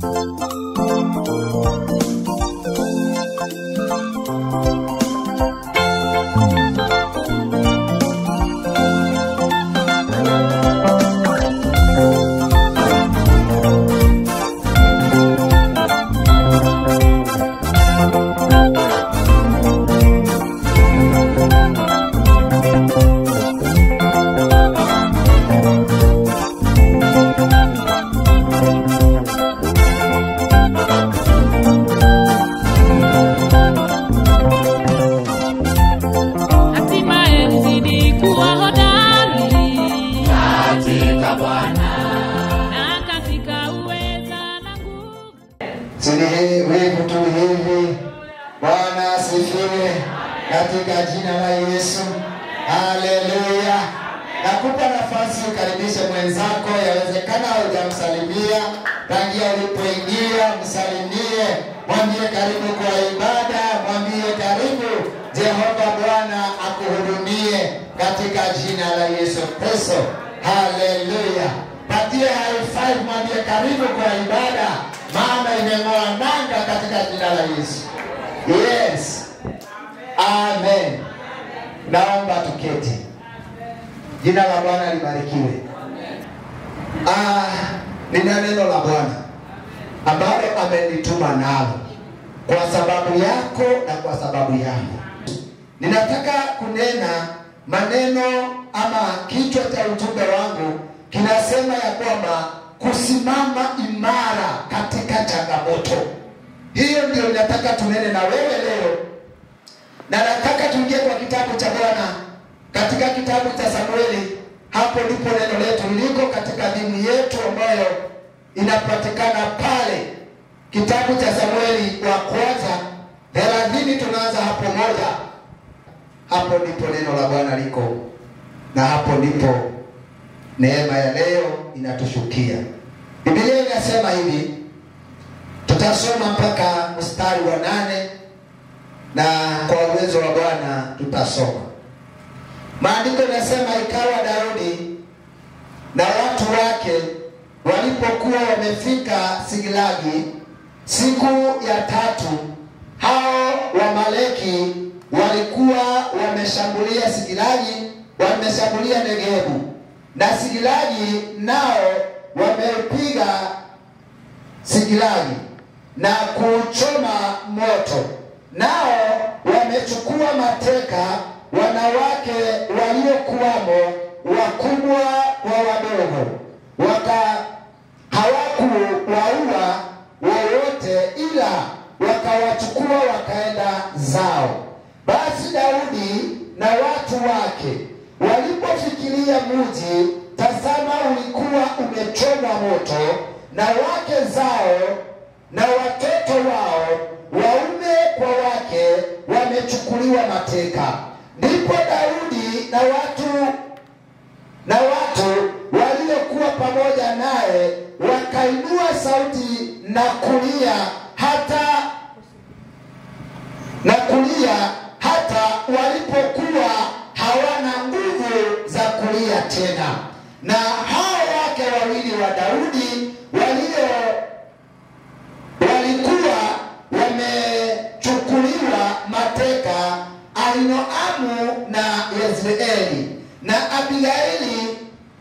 hatimaye nizidi kuwa hodari katika Bwana. na katika uweza na nguvu Sini hii wivu tu hivi. Bwana asifiwe katika jina la Yesu. Haleluya. Nakupa nafasi ukaribishe mwenzako, yawezekana hujamsalimia tangia ulipoingia, msalimie, mwambie karibu kwa ibada, mwambie karibu, Jehova Bwana akuhudumie katika jina la Yesu Kristo. Haleluya. Patie high five, mwambie karibu kwa ibada, maana imeng'oa nanga katika jina la Yesu. Yes. Amen. Naomba tuketi. Jina la Bwana libarikiwe. Ah, nina neno la Bwana ambalo amenituma nalo kwa sababu yako na kwa sababu yangu. Ninataka kunena maneno ama kichwa cha ujumbe wangu kinasema ya kwamba kusimama imara katika changamoto. Hiyo ndio ninataka tunene na wewe leo, na nataka tuingie kwa kitabu cha Bwana katika kitabu cha Samueli. Hapo ndipo neno letu liko katika dini yetu ambayo inapatikana pale kitabu cha Samueli wa kwanza thelathini. Tunaanza hapo moja, hapo ndipo neno la Bwana liko, na hapo ndipo neema ya leo inatushukia. Biblia inasema hivi, tutasoma mpaka mstari wa nane na kwa uwezo wa Bwana tutasoma. Maandiko yanasema ikawa Daudi na watu wake walipokuwa wamefika Siglagi siku ya tatu, hao Wamaleki walikuwa wameshambulia Siglagi, wameshambulia Negebu, na Siglagi nao wamepiga Siglagi na kuchoma moto, nao wamechukua mateka wanawake waliokuwamo, wakubwa kwa wadogo, waka hawakuwaua wowote, ila wakawachukua wakaenda zao. Basi Daudi na watu wake walipofikiria mji, tazama, ulikuwa umechomwa moto, na wake zao na watoto wao waume kwa wake wamechukuliwa mateka. Ndipo Daudi na watu na watu waliokuwa pamoja naye wakainua sauti na kulia hata na kulia hata walipokuwa hawana nguvu za kulia tena. Na hao wake wawili wa Daudi walio walikuwa wamechukuliwa mateka Ahinoamu na Yezreeli na Abigaili,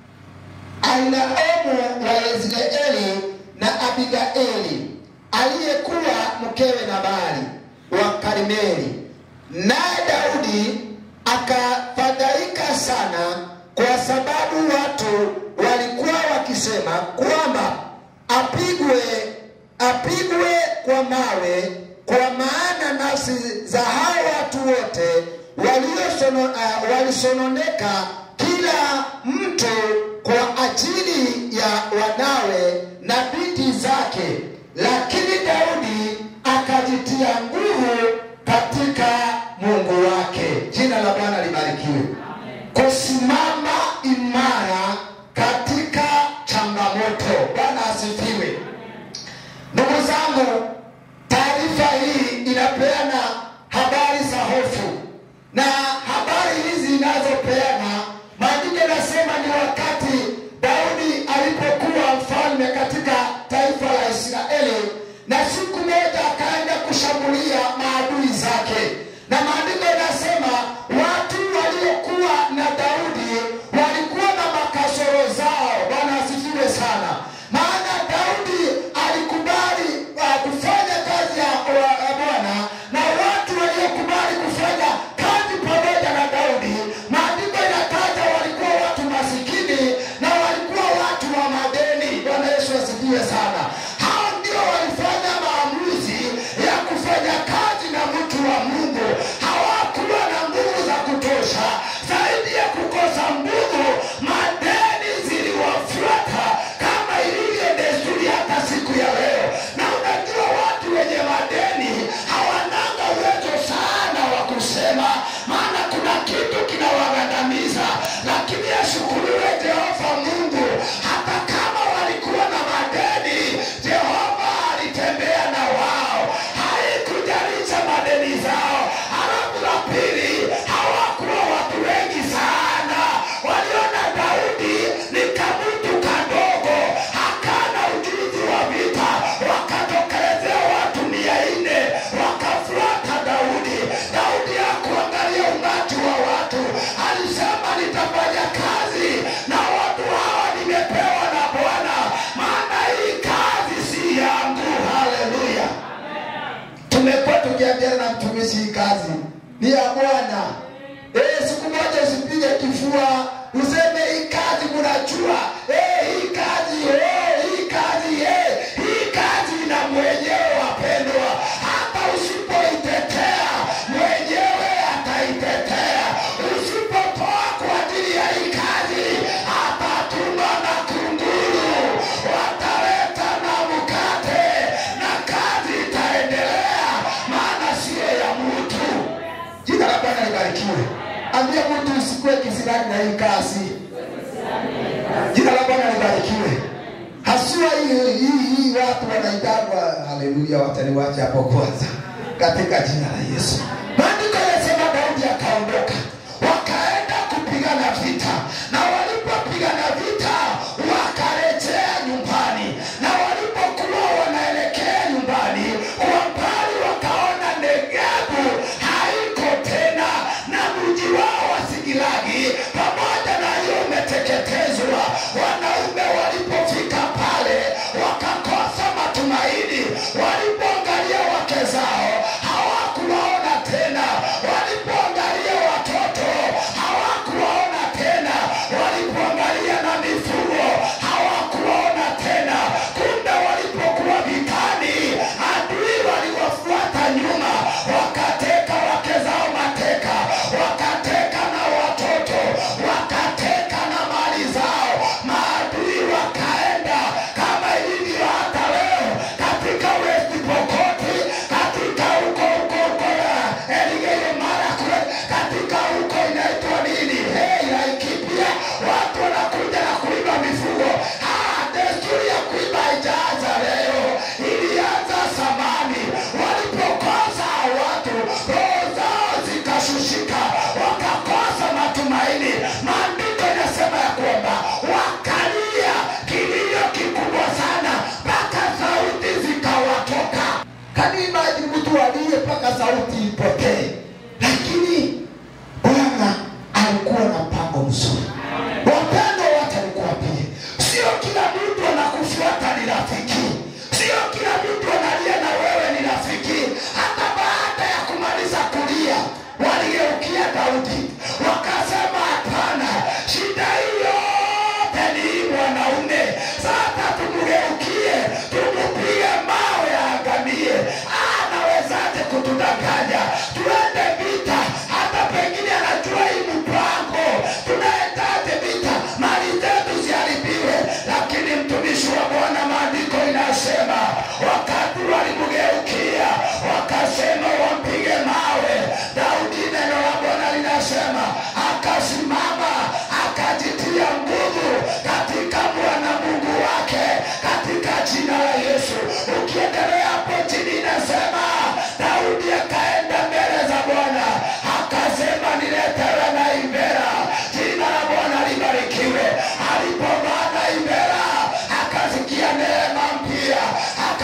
Ahinoamu wa Yezreeli na Abigaili aliyekuwa mkewe Nabali wa Karmeli. Naye Daudi akafadhaika sana, kwa sababu watu walikuwa wakisema kwamba apigwe apigwe kwa mawe, kwa maana nafsi za hao watu wote waliosono, uh, walisononeka kila mtu kwa ajili ya wanawe na binti zake, lakini Daudi akajitia nguvu katika Mungu wake. Jina la Bwana libarikiwe. Kusimama imara katika changamoto. Bwana asifiwe. Ndugu zangu, taarifa hii inapeana habari za hofu, na habari hizi inazopeana maandiko yanasema ni wakati Daudi alipokuwa mfalme katika taifa la Israeli, na siku moja akaenda kushambulia maadui zake, na maandiko inasema watu waliokuwa na Daudi walikuwa na makasoro zao. Bwana asifiwe sana, maana Daudi alikubali uh, kufanya kazi ya wa- ya Bwana na watu waliokubali kufanya kazi pamoja na Daudi, maandiko inataja walikuwa watu masikini na walikuwa watu wa madeni. Bwana Yesu asifiwe sana. Hao ndio walifanya maamuzi ya kufanya kazi na mtu wa Mungu. Hawakuwa na nguvu za kutosha, zaidi ya kukosa nguvu, madeni ziliwafuata kama ilivyo desturi hata siku ya leo. Na unajua watu wenye madeni hawananga uwezo sana wa kusema, maana kuna kitu kinawagandamiza, lakini ashukuriwe Jehova Mungu, hata kama walikuwa na madeni, Jehova alitembea na wao, haikujalisha madeni zao. Halafu la pili, hawakuwa watu wengi sana, waliona Daudi ni kamutu kadogo, hakana ujuzi wa vita, wakatokelezea watu mia nne wakafuata Daudi. Daudi hakuangalia umati wa watu, alisema nitafanya kazi na watu hawa nimepewa na Bwana, maana hii kazi si yangu. Haleluya! Tumekuwa tukiambiana na mtumishi, hii kazi ni ya Bwana. Eh, siku moja usipige kifua useme hii kazi mnajua. Eh, hii kazi eh, hii kazi eh, hii kazi ina mwenyewe wapendwa. Hata usipoitetea mwenyewe ataitetea. Usipotoa kwa ajili ya hii kazi atatuma na kunguru, wataleta na mkate na kazi itaendelea, maana sio ya mtu. Jina la Bwana libarikiwe. Ambia mtu usikuwe kisirani na hii kazi. Jina la Bwana libarikiwe. Hasua hii hii hii watu wanaitagwa, haleluya, wataniwacha hapo kwanza, katika jina la Yesu. Maandiko yanasema Daudi akaondoka, wakaenda kupigana vita, na walipopigana vita wakarejea nyumbani, na walipokuwa wanaelekea nyumbani, kwa mbali wakaona Negebu haiko tena, na mji wao wa Sigilagi pamoja na hiyo umeteketezwa. Wanaume walipofika pale wakakosa matumaini, walipoangalia wake zao hawakuwaona tena, walipoangalia watoto hawakuwaona tena, walipoangalia na mifugo hawakuwaona tena. Kumbe walipokuwa vitani, adui waliwafuata nyuma, wakateka wake zao mateka, wakateka na watoto, wakateka na mali zao. Maadui wakaenda kama ilivyo hata leo katika West Pokot, katika huko huko huko Elgeyo Marakwet, katika huko inaitwa nini, hey, Laikipia, watu wanakuja na kuiba mifugo. Ah, desturi ya kuiba haijaanza leo, ilianza zamani. Walipokosa watu, roho zao zikashushika, wakakosa matumaini. Maandiko inasema ya kwamba wakalia kilio kikubwa sana mpaka sauti zikawatoka. Kanimaji mtu aliye mpaka sauti ipotee, lakini Bwana alikuwa na mpango mzuri. Wapendwa wote nikuambie, sio kila mtu anakufuata ni rafiki, sio kila mtu analia na wewe ni rafiki. Hata baada ya kumaliza kulia, waligeukia Daudi wakasema, hapana, shida hii yote ni hii mwanaume. Sasa tumgeukie, tumupige mawe aangamie. Anawezaje kutudanganya tuende vita? Hata pengine anajua hii mpango, tunaendaje vita? Mali zetu ziharibiwe. Lakini mtumishi wa Bwana, maandiko inasema wakati walimgeukia wakasema wampige mawe, Daudi, neno la Bwana linasema akasimama akajitia nguvu katika Bwana Mungu wake katika jina la Yesu. Ukiendelea hapo chini inasema Daudi akaenda mbele za Bwana akasema, niletewe na Ibera. Jina la Bwana libarikiwe. Alipovaa na Ibera akasikia neema mpya,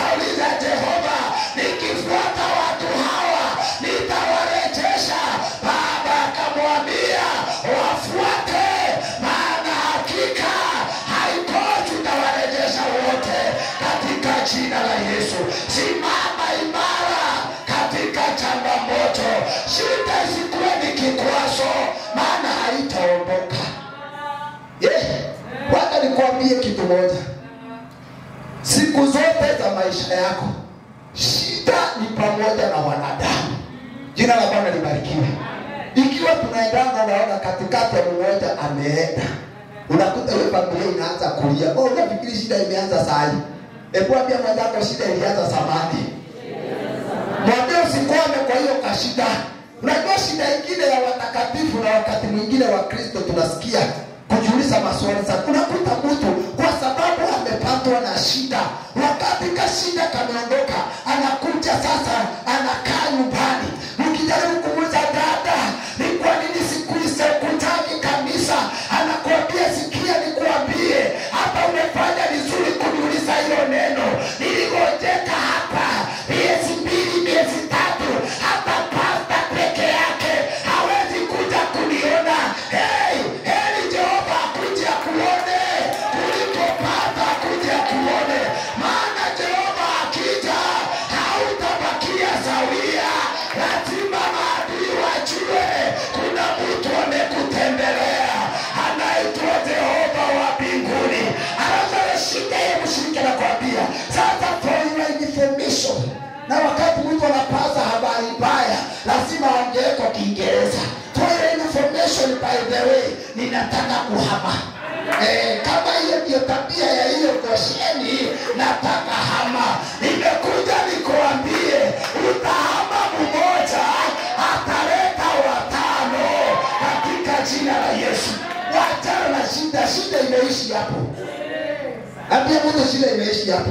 jina la Yesu. Simama imara katika changamoto, shida isikuwe ni kikwazo, maana haitaondoka. Yeah. Wacha nikuambie kitu moja, siku zote za maisha yako shida ni pamoja na wanadamu. Jina la Bwana libarikiwe. Ikiwa tunaendana, unaona katikati ya mmoja ameenda, unakuta hiyo familia inaanza kulia. Oh, unafikiri shida imeanza saa hii? Hebu ambia mwenzako shida ilianza zamani. Mwambie usikwame kwa hiyo kashida. Unajua shida ingine ya watakatifu na wakati mwingine wa Kristo tunasikia kujiuliza maswali sana. Unakuta mtu kwa sababu amepatwa na shida, wakati kashida kameondoka, anakuja sasa, anakaa nyumbani. Mkijaribu kumuuliza dada, ni kwa nini siku hizi hukutaki kanisa? Anakuambia sikia, nikuambie, hata umefanya vizuri kuniuliza hilo neno. Niligojeka hapa miezi mbili, miezi tatu, hata pasta peke yake hawezi kuja kuniona. Hey, heri Jehova akuja kuone kuliko pasta akuja kuone, maana Jehova akija hautabakia sawia. Lazima maadui wajue kuna mtu amekutembelea anaitwa Jehova wa mbinguni. Alafu shida ya mshiriki anakwambia sasa, for your information, na wakati mtu anapaza habari mbaya lazima aongee kwa Kiingereza. For your information, by the way, ninataka kuhama. Eh, kama hiyo ndio tabia ya hiyo Gosheni, nataka hama. Nimekuja nikuambie, utahama mmoja, ataleta watano katika jina la Yesu. Wachana na shida, shida imeishi hapo. Ambia mtu shida imeishi hapo.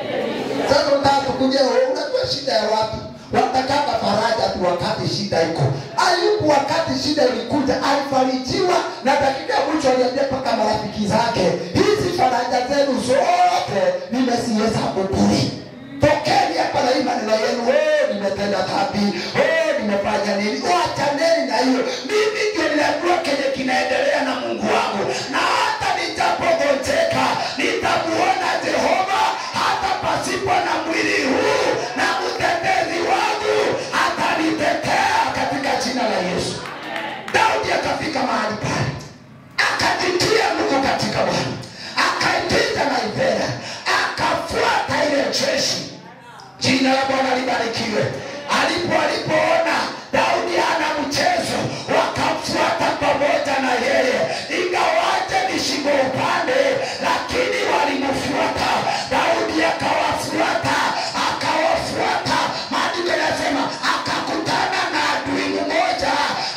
Sasa unataka tukuje, unajua shida ya watu watakata faraja tu wakati shida iko. Ayubu wakati shida ilikuja alifarijiwa na dakika ya mwisho aliambia mpaka marafiki zake, hizi faraja zenu zote nimezihesabu bure. Tokeni hapa na hii maneno yenu, oh, nimetenda dhambi, oh, nimefanya nini? Wachaneni na hiyo. Mimi ndio ninajua kenye kinaendelea na Mungu wangu, na hata nitapogonjeka nitamuona Jehova hata pasipo na mwili huu, na mtetezi wangu atanitetea katika jina la Yesu. Daudi akafika mahali pale akajitia Mungu katika Bwana, akaipita na Ivera, akafuata ile jeshi. Jina la Bwana libarikiwe. Alipo alipoona Daudi hana mchezo, wakamfuata pamoja na yeye, ingawaje ni shingo upande, lakini walimfuata. Daudi akawafuata, akawafuata. Maandiko yanasema akakutana na adui mmoja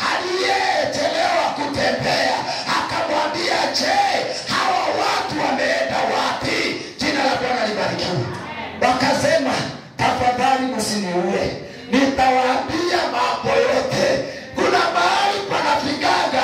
aliyechelewa kutembea, akamwambia, je, hawa watu wameenda wapi? Jina la Bwana libarikiwe. Wakasema, tafadhali msiniue, nitawaambia mambo yote. Kuna mahali panafikaga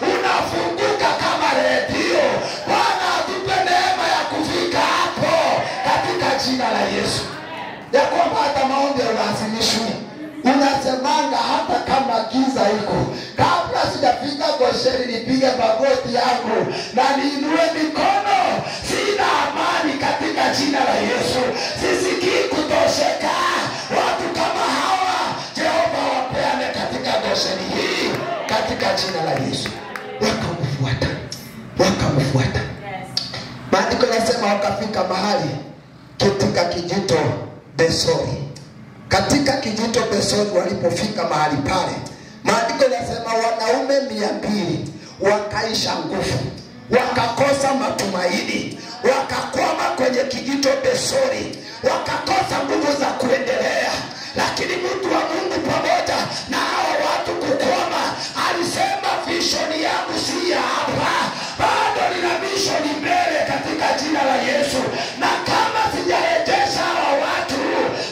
unafunguka kama redio. Bwana atupe neema ya kufika hapo katika jina la Yesu, ya kwamba hata maombi yalazimishwi. Unasemanga hata kama giza iko, kabla sijafika Gosheni nipige magoti yangu na niinue mikono, sina amani katika jina la Yesu. Sisikii kutosheka. Watu kama hawa Jehova wapeane katika Gosheni hii katika jina la Yesu. Wakamfuata, wakamfuata. Maandiko yanasema wakafika mahali katika kijito Besori. Katika kijito Besori walipofika mahali pale, maandiko yanasema wanaume mia mbili wakaisha nguvu, wakakosa matumaini, wakakwama kwenye kijito Besori, wakakosa nguvu za kuendelea. Lakini mtu wa Mungu pamoja na hawa watu kukwama, alisema vishoni yangu si ya hapa, bado nina vishoni mbele katika jina la Yesu, na kama sijarejesha hawa watu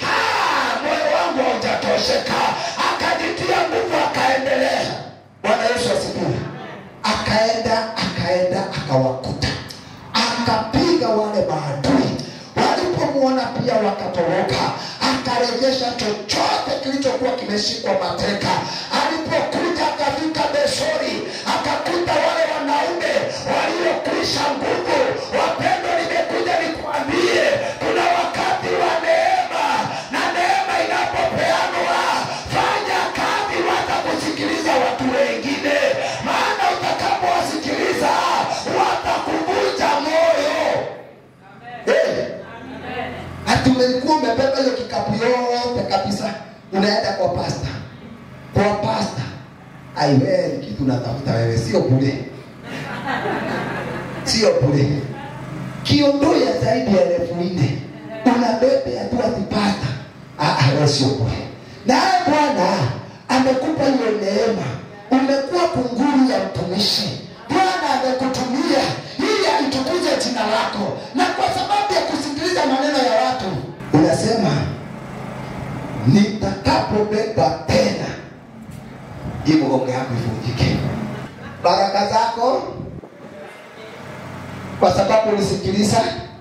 ah, moyo wangu haujatosheka. Akajitia nguvu, akaendelea. Bwana Yesu asifiwe. Akaenda, akaenda, akawakuta, akapiga wale maadui. Walipomwona pia wakatoroka, akarejesha chochote kilichokuwa kimeshikwa mateka. Alipokuja akafika Besori, akakuta wale wanaume waliokwisha nguvu. Wapendwa, nimekuja nikuambie, kuna wakati umelikuwa umebeba hiyo kikapu yote kabisa unaenda kwa pasta kwa pasta aiwe ni kitu unatafuta wewe sio bure sio bure kiondoya zaidi ya elfu nne unabebe hatua tipata wewe sio bure naye bwana amekupa hiyo neema umekuwa kunguru ya mtumishi bwana amekutumia ili alitukuze jina lako na kwa sababu ya kusikiliza maneno ya watu unasema nitakapobeba tena hii mgongo yako ivunjike baraka zako kwa sababu ulisikiliza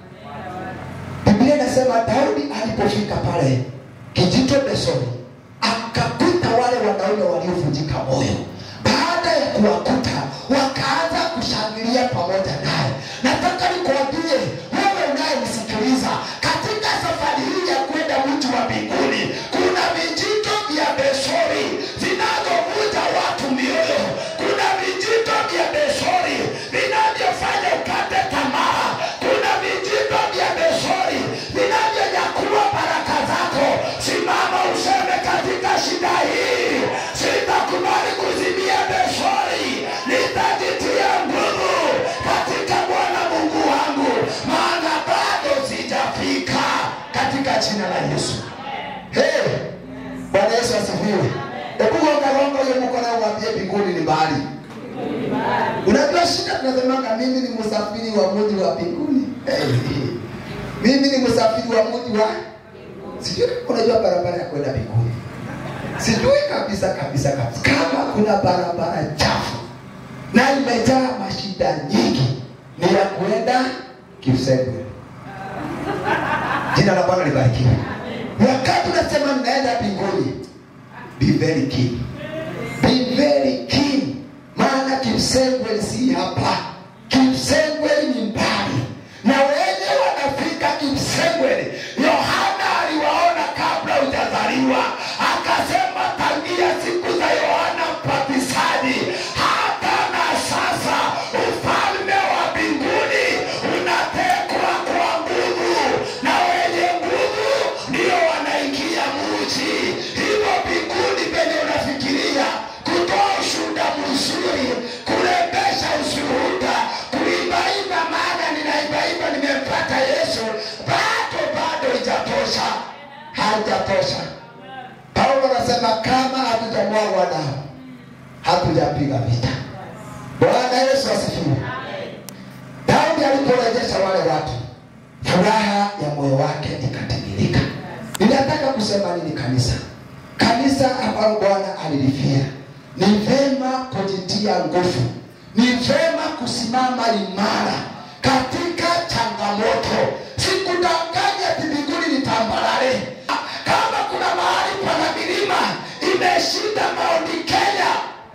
biblia inasema daudi alipofika pale kijito besoni akakuta wale wanaume waliovunjika moyo baada ya kuwakuta wakaanza kushangilia pamoja naye nataka nikuambie wewe unayenisikiliza katika safari hii ya kwenda mji wa mbinguni kuna vijito vya besori vinavyovuja watu mioyo kuna vijito vya besori vinavyofanya ukate tamaa kuna vijito vya besori vinavyonyakua baraka zako simama useme katika shida hii sitakubali kuzimia besori nitajitia nguvu katika bwana mungu wangu maana bado sijafika katika jina la yesu hey, bwana yesu asifiwe ekugongagonga huyo mkono umwambie mbinguni ni mbali unajua shida tunasemanga mimi ni msafiri wa mji wa mbinguni hey. mimi ni msafiri wa mji wa sijui kama unajua barabara ya kwenda mbinguni sijui kabisa kabisa kabisa kama kuna barabara chafu na imejaa mashida nyingi ni ya kuenda kiusegwe jina la bwana libarikiwe wakati unasema ninaenda mbinguni be very keen be very keen maana kimsengwe si hapa kimsengwe ni mbali na wenye wanafika kimsengwe yohana aliwaona kabla hujazaliwa akasema tangia siku za yohana mpatisaji hata na sasa ufalme wa mbinguni unatekwa kwa nguvu na wenye nguvu ndio wanaingia muji hivyo mbinguni penye unafikiria kutoa ushuhuda mzuri kurembesha ushuhuda kuimbaimba maana ninaimbaimba nimempata yesu bado bado ijatosha haijatosha paulo anasema kama hatujamwagwa damu hatujapiga vita bwana yesu asifiwe daudi aliporejesha wale watu furaha ya moyo wake ikatimilika ninataka kusema nini kanisa kanisa ambalo bwana alilifia ni vema kujitia nguvu ni vema kusimama imara katika changamoto sikudanganya ati mbinguni ni tambarare kama kuna mahali pana milima imeshinda maoni kenya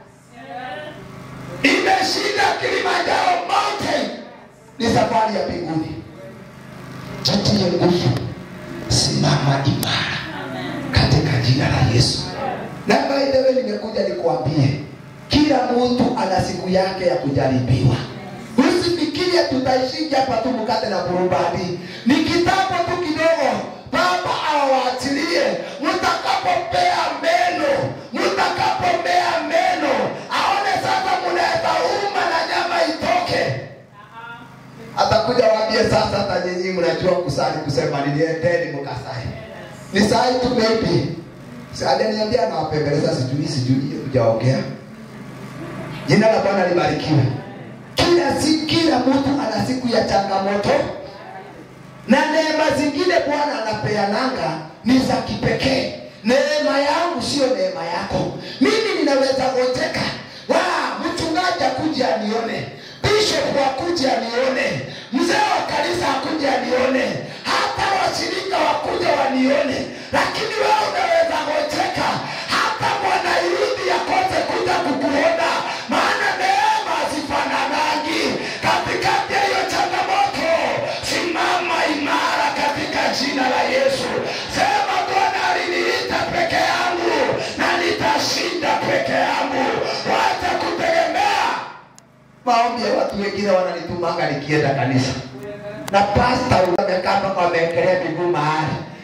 imeshinda kilimanjaro mountain ni safari ya mbinguni jitie nguvu simama imara katika jina la yesu na by the way nimekuja nikuambie kila mtu ana siku yake ya kujaribiwa usifikirie tutaishija hapa tu mkate na burubadi ni kitambo tu kidogo baba awaachilie mtakapopea meno mtakapomea meno aone sasa mnaweza uma na nyama itoke atakuja waambie sasa hata nyinyi mnajua kusali kusema niliendeni mkasai ni sai tu maybe Si aliniambia nawapembeleza sijui sijui hujaongea jina la bwana libarikiwe kila si kila mtu ana siku ya changamoto na neema zingine bwana anapeananga ni za kipekee neema yangu sio neema yako mimi ninaweza gojeka wa mchungaji akuja anione bishop akuja anione mzee wa kanisa akuja anione hata washirika wakuja wanione lakini wewe unaweza gojeka hata bwana yudhi akose kuja kukuona maana neema zifananangi katikati ya hiyo changamoto simama imara katika jina la yesu sema bwana aliniita peke yangu na nitashinda peke yangu wacha kutegemea maombi ya watu wengine wananitumanga nikienda kanisa na pasta amekaa mpaka wameekelea miguu mahali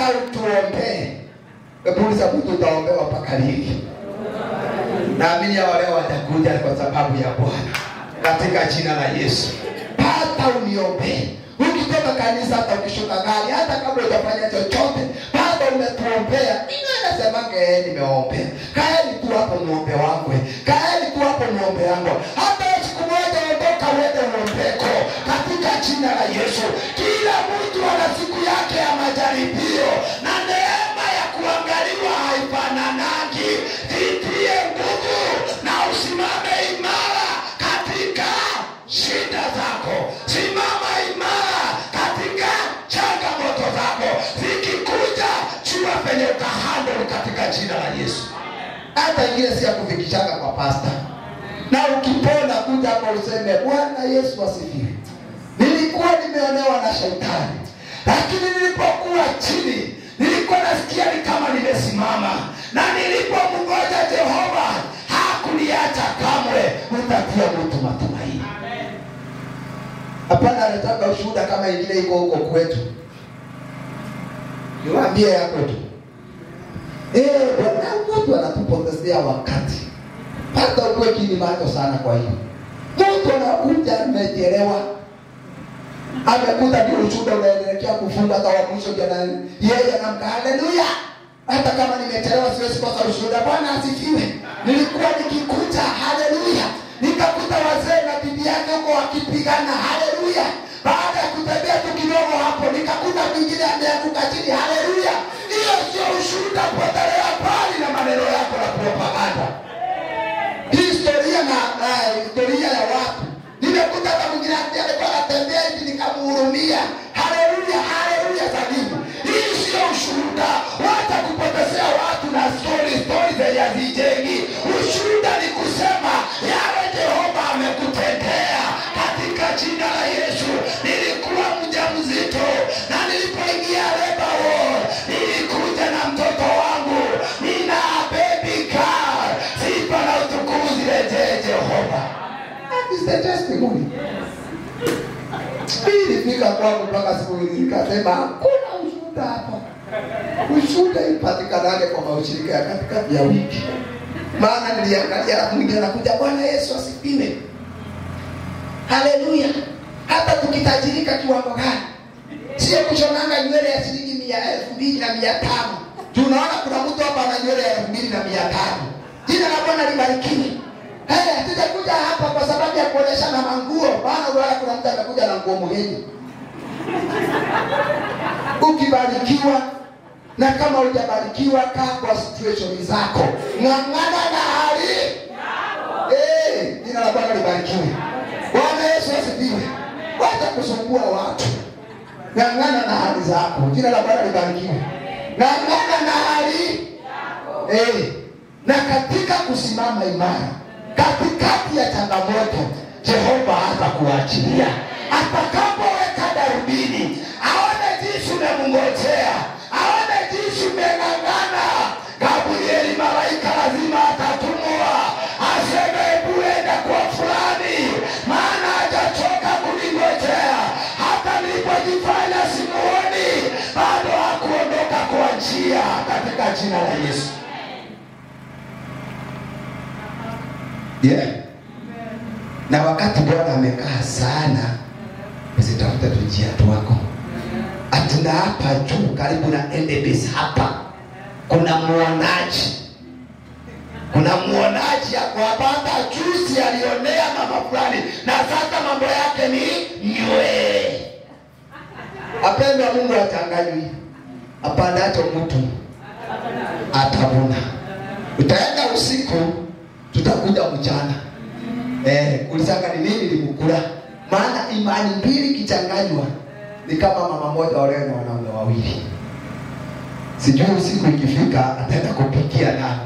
utuombee. Hebu uliza mtu utaombewa mpaka lini? Naamini hawa leo watakuja kwa sababu ya Bwana katika jina la Yesu. Hata uniombee ukitoka kanisa, hata ukishuka gari, hata kabla hujafanya chochote, bado umetuombea. Mimi nasema ee, nimeombea. Kaeni tu hapo muombe wangu, kaeni tu hapo muombe wangu. Hata siku moja ondoka uende muombeko katika jina la Yesu. Kila mtu ana siku yake ya majaribio na neema ya kuangaliwa haifananagi. Jitie nguvu na usimame imara katika shida zako. Simama imara katika changamoto zako. Zikikuja, jua penye utahandle katika jina la Yesu. Hata ingine si ya kufikishana kwa pasta, na ukipona kuja hapo useme Bwana Yesu asifiwe. Nilikuwa nimeonewa na shetani, lakini nilipokuwa chini nilikuwa nasikia ni kama nimesimama, na nilipomngoja Jehova hakuniacha kamwe. Utatia mtu matumaini. Hapana, anataka ushuhuda kama ingine iko huko kwetu, niwaambie yako tu. Eh, bwana watu wanatupotezea wakati, hata ukuwe kini macho sana. Kwa hiyo mtu anakuja amechelewa, amekuta ndio ushuhuda unaendelea kufunga, hata wa mwisho jana yeye anamka haleluya. Hata kama nimechelewa siwezi kosa ushuhuda. Bwana asifiwe. Nilikuwa nikikuta haleluya, nikakuta wazee na bibi yake huko wakipigana haleluya. Baada ya kutembea tu kidogo hapo, nikakuta mwingine ameanguka chini haleluya. Hiyo sio ushuhuda, potelea mbali na maneno yako na propaganda historia na na historia ya watu. Nimekuta hata mwingine ati alikuwa anatembea hivi nikamhurumia. Haleluya, haleluya zabibu. Hii sio ushuhuda. Wacha kupotezea watu na story story zenye hazijengi. Ushuhuda ni kusema yale Jehova amekutendea katika jina la Yesu. Nilikuwa mjamzito na nilipoingia labor ward nilikuja na mtoto wangu, nina baby girl. Sifa na utukufu zirejee Jehova. That is the testimony. Mimi nilifika kwangu mpaka siku hizi nikasema hakuna ushuhuda hapa. Ushuhuda ipatikanaje kwa maushirika ya katikati ya wiki? Maana niliangalia alafu mwingine anakuja, Bwana Yesu asifiwe, haleluya. Hata tukitajirika kiwango gani, sio kushonanga nywele ya shilingi mia elfu mbili na mia tano. Tunaona kuna mtu hapa ana nywele ya elfu mbili na mia tano. Jina la Bwana libarikiwe. Hey, hatujakuja hapa kwa sababu ya kuonyeshana manguo, maana unaona kuna mtu amekuja na nguo muhimu. Ukibarikiwa na kama hujabarikiwa, kaa kwa situation zako, ng'ang'ana na hali Eh, jina la Bwana libarikiwe. Bwana Yesu asifiwe. Wacha kusumbua watu, ng'ang'ana na hali zako. Jina la Bwana libarikiwe. Ng'ang'ana na hali eh, na katika kusimama imara katikati ya changamoto, Jehova hata kuachilia atakapoweka darubini, aone jinsi umemngojea, aone jinsi umeng'ang'ana. Gabrieli malaika lazima atatumwa aseme, hebu enda kwa fulani, maana hajachoka kuningojea. Hata nilipojifanya simuoni, bado hakuondoka kwa njia, katika jina la Yesu. Yeah. Na wakati Bwana amekaa sana, usitafute tujia twako. Atuna hapa juu karibu na Endebis hapa kuna mwonaji, kuna mwonaji ako hapa. Hata juzi alionea mama fulani, na sasa mambo yake ni nywe. Apendwa, Mungu achanganywi, apandacho mtu atavuna. Utaenda usiku tutakuja mchana eh, kulisanga ni nini limukula. Maana imani mbili kichanganywa ni kama mama moja olewe na wanaume wawili. Sijui usiku ikifika ataenda kupikia nani?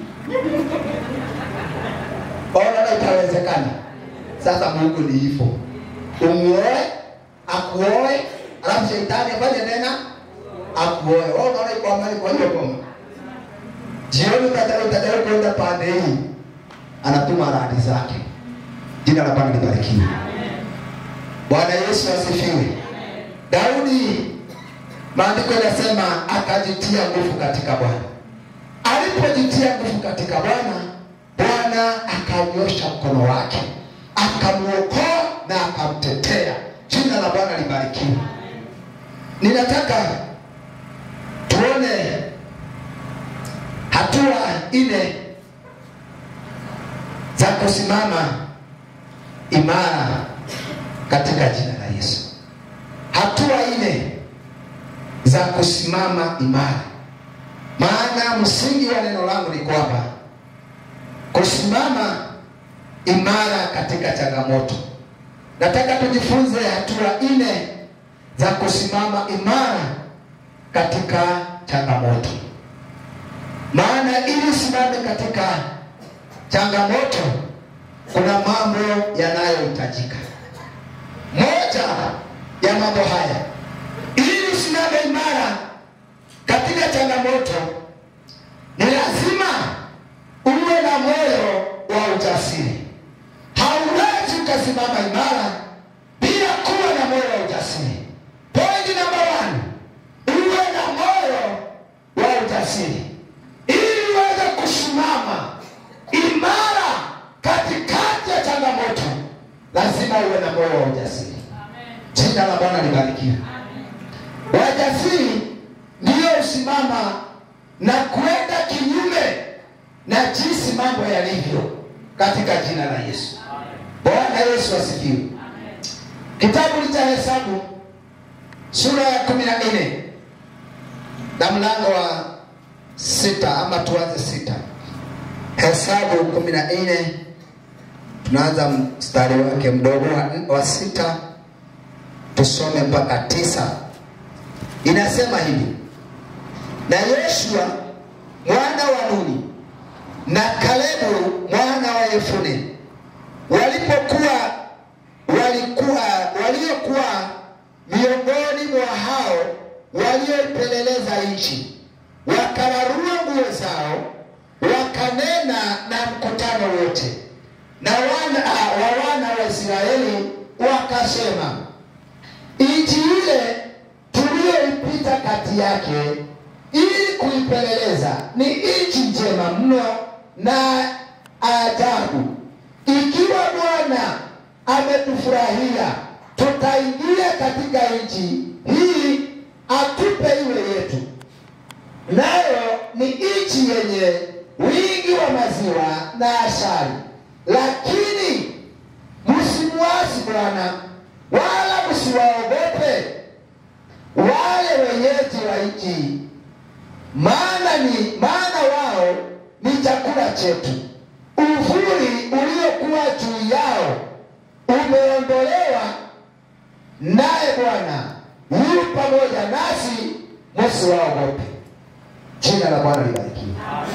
Ona itawezekana. Sasa Mungu ni hivyo, umuoe akuoe, alafu shetani afanye tena akuoe. Wewe unaona iko amani kwa hiyo koma. Jioni utataka utataka kwenda pande hii anatuma radi zake. Jina la Bwana libarikiwe. Bwana Yesu asifiwe. Daudi maandiko yanasema akajitia nguvu katika bwana alipojitia nguvu katika bwana bwana akanyosha mkono wake akamwokoa na akamtetea jina la bwana libarikiwe ninataka tuone hatua nne za kusimama imara katika jina la yesu hatua nne za kusimama imara maana msingi wa neno langu ni kwamba kusimama imara katika changamoto nataka tujifunze hatua nne za kusimama imara katika changamoto maana ili usimame katika changamoto kuna mambo yanayohitajika moja ya mambo haya ili usimame imara katika changamoto ni lazima uwe na moyo wa ujasiri hauwezi ukasimama imara bila kuwa na moyo wa ujasiri pointi namba one uwe na moyo wa ujasiri ili uweze kusimama imara katikati ya changamoto lazima uwe na moyo wa ujasiri jina la bwana libarikiwe wajasiri ndiyo usimama na kuenda kinyume na jinsi mambo yalivyo katika jina la yesu bwana yesu asifiwe kitabu cha hesabu sura ya kumi na nne na mlango wa sita ama tuanze sita hesabu kumi na nne tunaanza mstari wake mdogo wa, wa sita tusome mpaka tisa inasema hivi na yoshua mwana wa nuni na kalebu mwana wa yefune walipokuwa walikuwa waliokuwa miongoni mwa hao walioipeleleza nchi wakararua nguo zao wakanena na mkutano wote na wana wa wana wa israeli wakasema nchi ile tuliyoipita kati yake ili kuipeleleza ni nchi njema mno na ajabu ikiwa bwana ametufurahia tutaingia katika nchi hii atupe iwe yetu nayo ni nchi yenye wingi wa maziwa na ashari lakini msimuasi bwana wala msiwaogope wale wenyeji wa nchi maana ni maana wao ni chakula chetu uvuli uliokuwa juu yao umeondolewa naye bwana yu pamoja nasi msiwaogope jina la bwana libarikiwe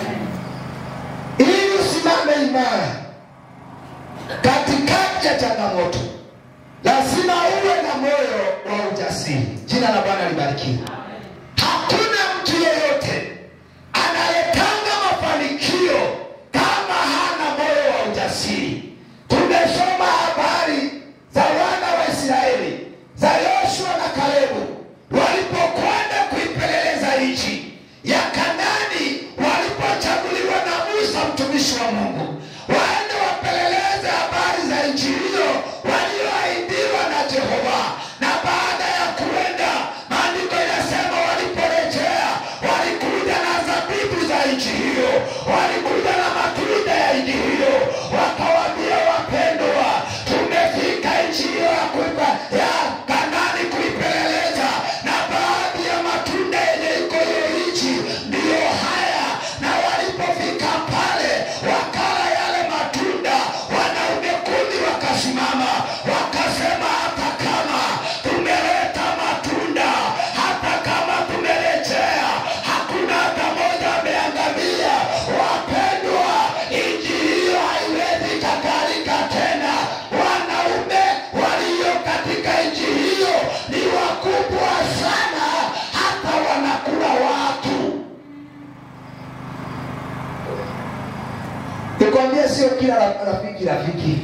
ili usimame imara katikati ya changamoto lazima uwe na moyo wa ujasiri jina la bwana libarikiwe hakuna mtu yeyote anayetanga mafanikio kama hana moyo wa ujasiri tumesoma habari za wana wa israeli za yoshua na kalebu walipokwenda kuipeleleza nchi ya kanani walipochaguliwa na musa mtumishi wa mungu waende wapeleleze habari za nchi hiyo walioahidiwa na jehova na baada ya kuenda maandiko inasema waliporejea walikuja na zabibu za nchi hiyo walikuja na matunda ya nchi hiyo wakawaambia wapendwa tumefika nchi hiyo ya kuipa ya kanani kuipeleleza na baadhi ya matunda yenye iko hiyo nchi ndiyo haya na walipofika pale wakala yale matunda wanaume kumi wakasimama wakasema hata kama tumeleta matunda hata kama tumerejea hakuna hata moja ameangamia wapendwa nchi hiyo haiwezi kakalika tena wanaume walio katika nchi hiyo ni wakubwa sana hata wanakula watu nikwambia sio kila ra- rafiki rafiki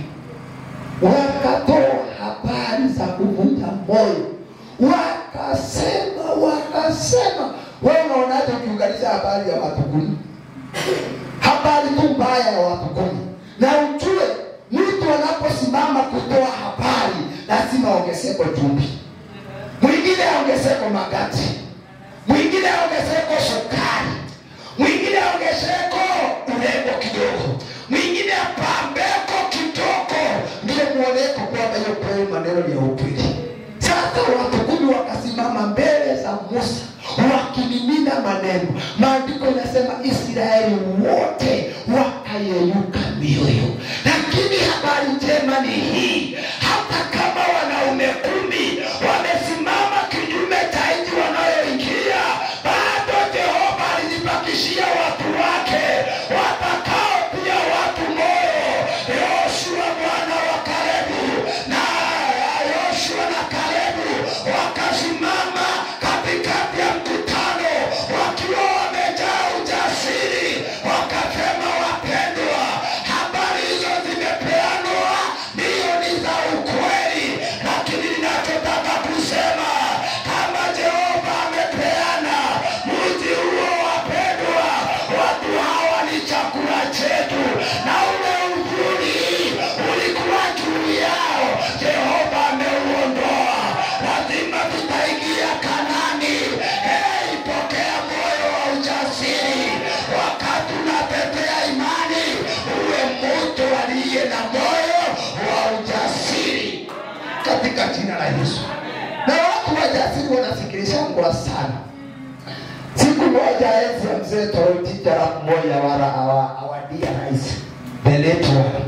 wakatoa habari za kuvunja moyo wakasema wakasema akasema wewe unaonaje ukiunganisha habari ya watu kumi habari tu mbaya ya watu kumi na ujue mtu anaposimama kutoa habari lazima ongezeko chumvi mwingine ongezeko magati mwingine ongezeko sukari mwingine ongezeko urembo kidogo mwingine pambeko kidogo ndiye mwoneko kwamba hiyo kweli maneno ni ya ukweli sasa watu kumi wakasimama mbele za musa wakimimina maneno maandiko inasema israeli wote wakayeyuka mioyo lakini habari njema ni hii hata kama wanaume kumi wamesimama kinyume cha nchi wanayoingia bado jehova alijibakishia watu wake watakao pia watu moyo yoshua mwana wa kalebu na yoshua na kalebu wakasimama katikati ya mkutano wakiwa wamejaa ujasiri wakasema wapendwa habari hizo zimepeanwa ndiyo ni za ukweli lakini ninachotaka kusema kama jehova amepeana mji huo wapendwa watu hawa ni chakula chetu na ule uzuri ulikuwa juu yao jehova ameuondoa lazima tutaingia kanani hey, pokea moyo wa ujasiri wakati unatetea imani uwe mtu aliye na moyo wa ujasiri katika jina la yesu na watu wajasiri wanasikilishangwa sana siku moja enzi ya mzee Toroti jarafu moja wala awa- awadia rais the late one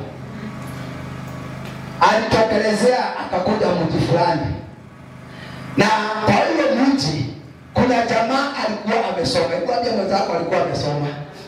alitokelezea akakuja mji fulani na kwa hiyo mji kuna jamaa alikuwa amesoma ikwambia mwenzako alikuwa amesoma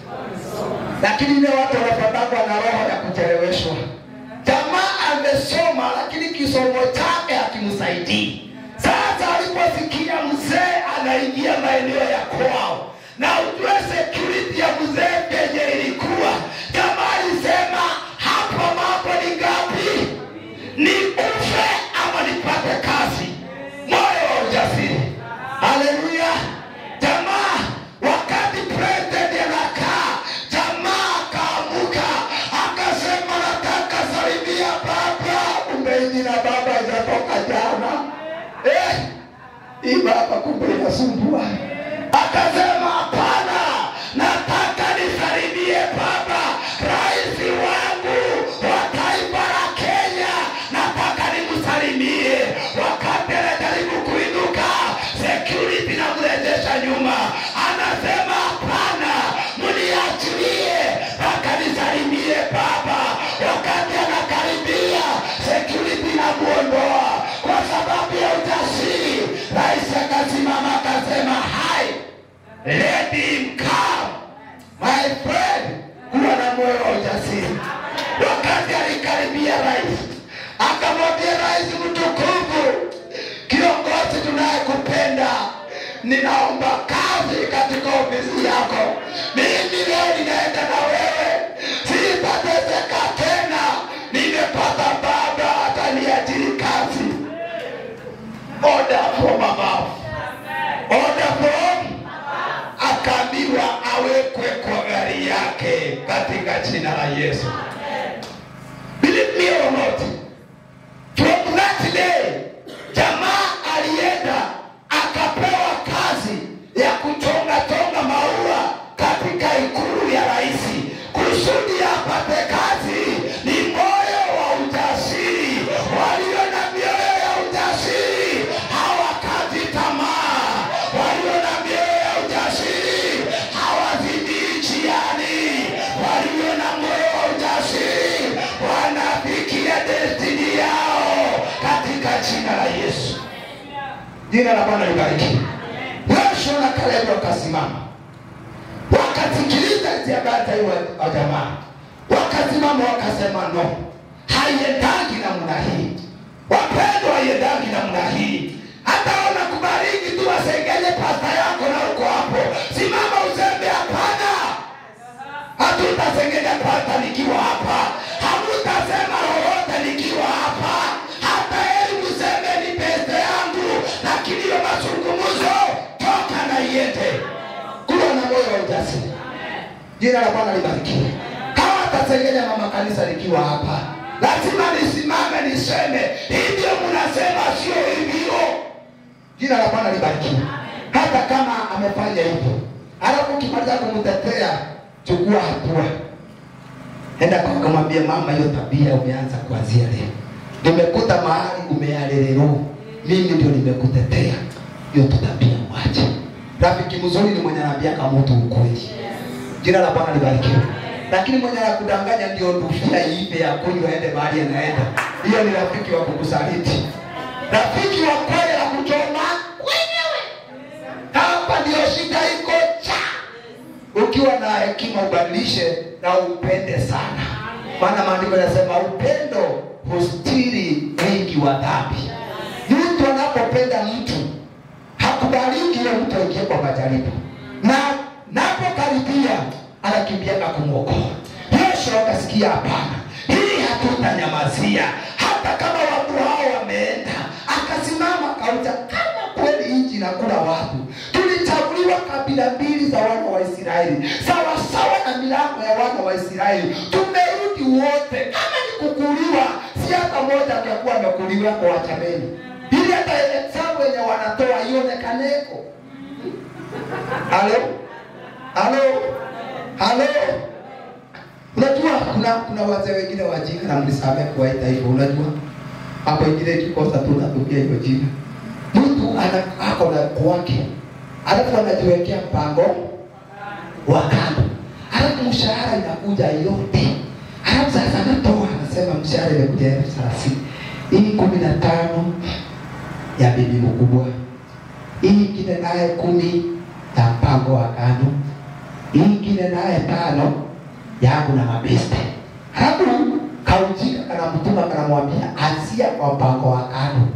lakini ile watu wanapatangwa na roho ya kucheleweshwa jamaa amesoma lakini kisomo chake hakimsaidii sasa aliposikia mzee anaingia maeneo ya kwao na ujue security ya mzee penye ilikuwa jamaa alisema hapa mambo ni ngapi ni ufe ama nipate kazi moyo wa ujasiri haleluya jamaa wakati president anakaa jamaa akaamuka akasema nataka salimia baba umeini na baba ijatoka jana eh, hii baba kumbe inasumbua akasema hapana nataka nisalimie baba rais wangu wa taifa la kenya nataka nimsalimie wakati anajaribu kuinuka security namrejesha nyuma anasema hapana mniachilie akanisalimie baba wakati anakaribia security namuondoa kwa sababu ya ujasiri rais akasimama akasema hai let him come my friend kuwa na moyo wa ujasiri wakati alikaribia rais akamwambia rais mtukufu kiongozi tunayekupenda ninaomba kazi katika ofisi yako mimi leo ninaenda na wewe sitateseka tena nimepata baba ataniajiri kazi order from above order from akaambiwa awekwe kwa gari yake katika jina la yesu believe me or not from that day jamaa alienda akapewa kazi ya kuchonga chonga maua katika ikulu ya rais kusudi apate kazi ni moyo wa ujasiri walio na mioyo ya ujasiri hawakati tamaa walio na mioyo ya ujasiri hawazidii njiani walio na moyo wa ujasiri wanafikia destini yao katika jina la yesu jina la bwana libariki yoshua na kalebu wakasimama wakasikiliza hizi habari za hiyo wa jamaa wakasimama wakasema no haiendangi namna hii wapendwa haiendangi namna hii hata ona kubariki tu wasengenye pasta yako na uko hapo simama useme hapana hatutasengenya pasta nikiwa hapa hamutasema lolote nikiwa hapa hata heri museme ni peste yangu lakini hiyo mazungumzo toka na moyo wa ujasiri jina la bwana libarikiwe kama atasengenya mama kanisa likiwa hapa lazima nisimame niseme hivyo mnasema sio hivyo jina la bwana libarikiwe hata kama amefanya hivyo alafu ukimaliza kumtetea chukua hatua enda kwa kumwambia mama hiyo tabia umeanza kuanzia leo nimekuta mahali umealelero mimi ndio nimekutetea hiyo tu tabia mwache rafiki mzuri ni mwenye anaambiaka mtu ukweli jina la bwana libarikiwe lakini mwenye anakudanganya ndio ndufia iibe ya kunywa aende mahali anaenda hiyo ni rafiki wa kukusaliti rafiki wa kweli akuchoma wenyewe hapa ndio shida iko cha ukiwa na hekima ubadilishe na upende sana maana maandiko yanasema upendo hustiri wingi wa dhambi mtu anapopenda mtu hakubaliki hiyo mtu aingie kwa majaribu na napokaribia anakimbiaka kumwokoa yesu akasikia hapana hii hatutanyamazia hata kama watu hao wameenda akasimama akauta kama kweli nchi nakula watu tulichaguliwa kabila mbili za wana wa israeli sawasawa na milango ya wana wa israeli tumerudi wote kama ni kukuliwa si hata moja angekuwa amekuliwa kwa wachameni ili hata hesabu wenye wanatoa ionekaneko halo halo halo unajua kuna kuna wazee wengine wajinga na mlisamee kuwaita hivyo unajua hapo ingine ikikosa tu natukia hiyo jina mtu ana ako na kwake alafu anajiwekea mpango wa kando alafu mshahara inakuja yote alafu sasa anatoa anasema mshahara imekuja elfu thelathini hii kumi na tano ya bibi mkubwa hii ingine naye kumi ya mpango wa kando hii ingine naye tano yangu na mabeste halafu kaujika kanamtuma kanamwambia anzia kwa mpango wa kando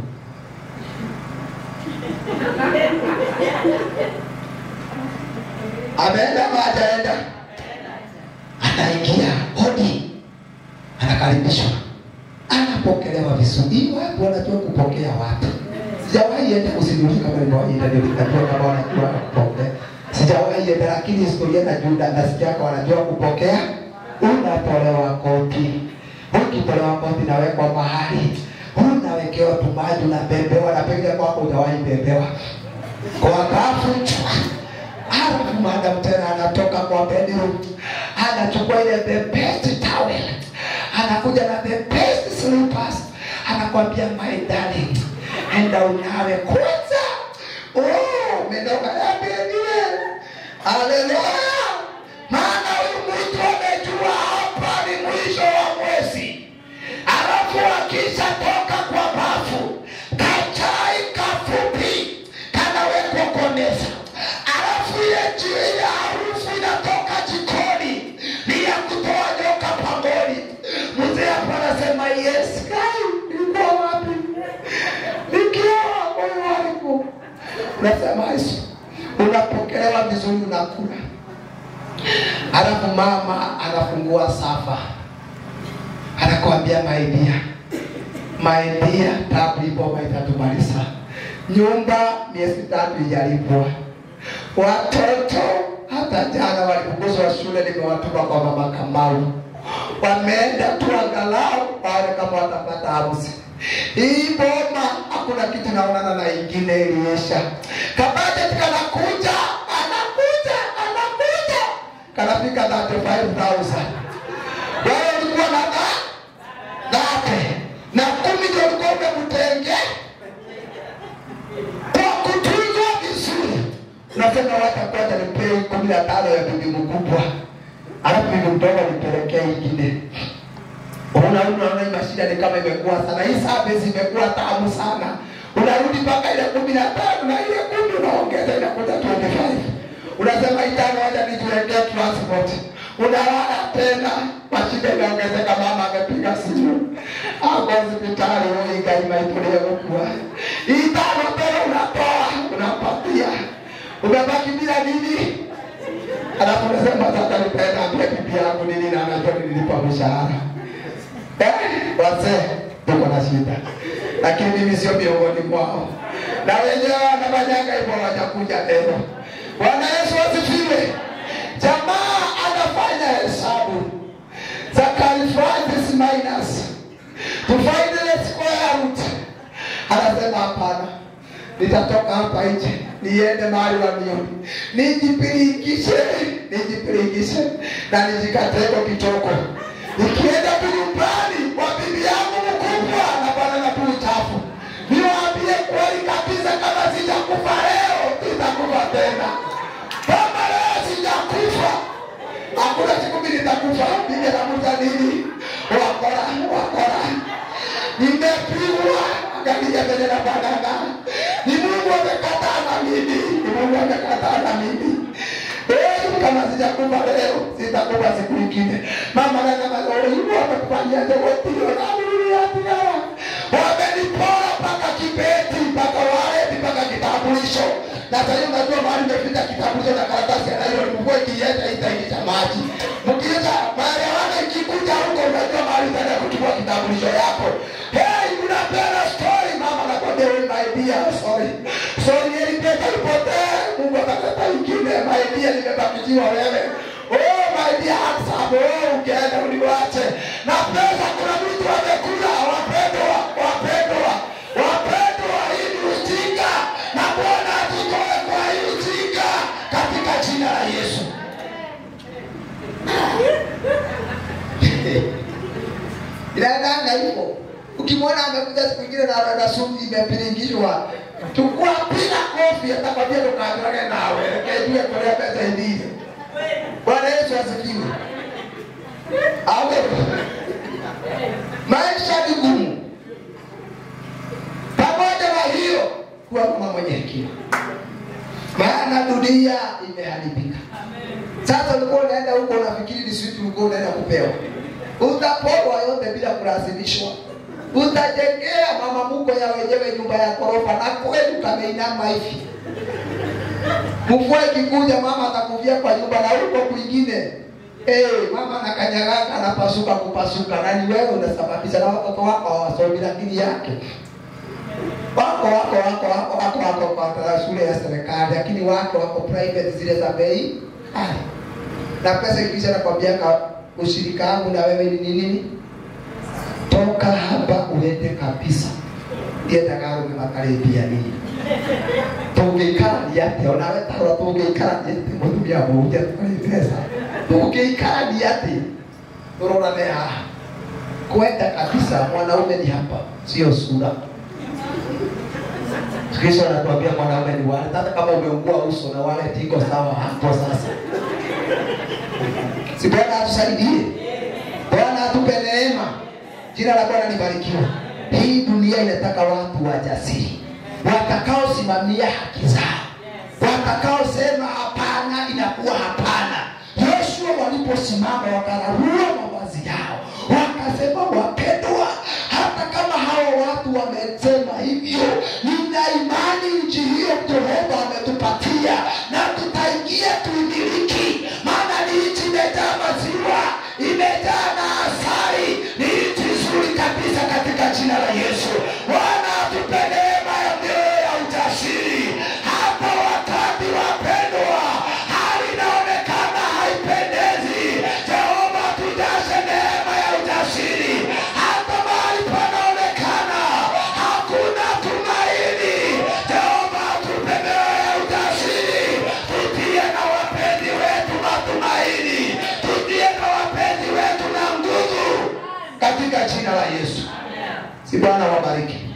ameenda ama hajaenda anaingia hodi anakaribishwa anapokelewa vizuri hii watu wanajua kupokea watu sijawahi enda kusimulia kama nimewahi enda ndio nikajua kama wanajua kupokea sijawahi enda lakini historia na juda na sijaka wanajua kupokea unatolewa koti ukitolewa koti nawekwa mahali unawekewa tumaji unabebewa na pengine kwako hujawahi bebewa kwa bafu alafu madam tena anatoka kwa bedroom anachukua ile the best towel anakuja na the best slippers anakwambia my darling enda unawe kwanza oh umetoka yabenile haleluya maana huyu mtu amejua hapa ni mwisho wa mwezi alafu akisha toka kwa bafu kachai kafupi kanawekwa kwa meza alafu ile jiwe ile harufu inatoka jikoni ni ya kutoa nyoka pangoni mzee hapa anasema yes kai nilikuwa wapi nikiwa moyo wangu unasema yesu unapokelewa vizuri unakula alafu mama anafungua safa anakwambia maidia maidia tabu ipo maitatumaliza nyumba miezi tatu ijalipwa watoto hata jana walifukuzwa shule nimewatuma kwa mama kamau wameenda tu angalau waone kama watapata harusi hii boma hakuna kitu naonana na ingine iliisha kabajeti kanakuja anakuja anakuja kanafika 35000 wewe ulikuwa na dha- dhate na kumi ndio ulikuwa umemtenge kwa kutunzwa vizuri unasema watakwata nipei kumi na tano ya bibi mkubwa alafu bibi mdogo nipelekee ingine unaona unaona hii mashida ni kama imekuwa sana hii service imekuwa tamu sana unarudi mpaka ile kumi na tano na ile kumi unaongeza inakuja 25 unasema itano wacha nijiwekee transport unalala tena mashida inaongezeka mama amepiga simu ako hospitali uigaima itulie kukua itano tena unatoa unapatia umebaki bila nini alafu unasema sasa nipenda ambia bibi yangu nini na anajua nililipa mshahara Eh, wazee tuko na shida lakini mimi sio miongoni mwao na wenyewe wanafanyanga hivyo wajakuja tena bwana yesu asifiwe hapana nitatoka hapa nje niende mahali wanioni nijipiringishe nijipiringishe na nijikateko kitoko nikienda tu nyumbani wa bibi yangu mkubwa na bwana na tu uchafu niwaambie kweli kabisa kama sijakufa leo sitakufa tena kama leo sijakufa hakuna siku mimi nitakufa mimi namuza nini wakora wakora nimepigwa angalia vile nafanana ni mungu amekataa na mimi ni mungu amekataa na mimi Eh, kama sijakufa leo sitakufa siku ingine mama nanamaoivu wamekufanyiaje wotilionamiliatigara wamenipora mpaka kibeti mpaka waleti mpaka kitambulisho na sahii unajua mahali imefika kitambulisho na karatasi ya nailoni mvua ikienda itaingisha maji mkiisha maelewano ikikuja huko unajua mahali utaenda kuchukua kitambulisho yako hey, unapenda story mama nakwambia wewe my dear sorry sorry ilipesa ipotee mungu akaleta ingine my dear limebakiziwa wewe oh my dear handsome oh ukienda uniwache na pesa kuna mtu amekula wapendwa wapendwa wapendwa hii ni ujinga na bwana atutoe kwa hii ujinga katika jina la yesu inaendanga hivyo ukimwona amekuja siku ingine na na sumu imepiringishwa chukua piga kofi atakwambia tukaangalie nawe kejue kolea pesa indie bwana yesu asifiwe amen maisha ni gumu pamoja na hiyo kuwa mama mwenye hekima maana dunia imeharibika sasa ulikuwa unaenda huko unafikiri ni switu ulikuwa unaenda kupewa utaporwa yote bila kulazimishwa utajengea mama muko ya wenyewe nyumba ya ghorofa na kweli kameinama hivi mvua ikikuja mama atakuvia kwa nyumba na huko kwingine hey, mama nakanyagaka anapasuka kupasuka na ni wewe unasababisha na watoto wako hawasomi lakini yake wako wako wako wako wako wako kwa shule ya serikali lakini wako wako private zile za bei kali na pesa ikisha nakwambiaka ushirika wangu na wewe ni nini toka hapa uende kabisa ndiendagarume makarĩmbia nini tũngĩikarania atĩa onawe tarora tũngĩikarania atĩ mũtumia mũhunjia tũkarĩ mbeca tũngĩikarania atĩ tũrorane haha kwenda kabisa mwanaume ni hapa sio sura kisha anatuambia mwanaume ni wale hata kama umeungua uso na wale tiko sawa hapo sasa si bwana atusaidie bwana atupe neema jina la bwana libarikiwe hii dunia inataka watu wajasiri watakaosimamia haki zao watakaosema hapana inakuwa hapana yoshua waliposimama wakararua mavazi yao wakasema wapendwa hata kama hao watu wamesema hivyo nina imani nchi hiyo jehova ametupatia na tutaingia tuimiliki maana ni nchi imejaa maziwa imejaa na asari ni nchi nzuri kabisa katika jina la yesu bwana atupe neema ya mioyo ya ujasiri hapa wakati wapendwa hali inaonekana haipendezi jehova tujaze neema ya ujasiri hata mahali panaonekana hakuna tumaini jehova tupe mioyo ya ujasiri tutie na wapenzi wetu matumaini tutie na wapenzi wetu na nguvu katika jina la yesu si bwana wabariki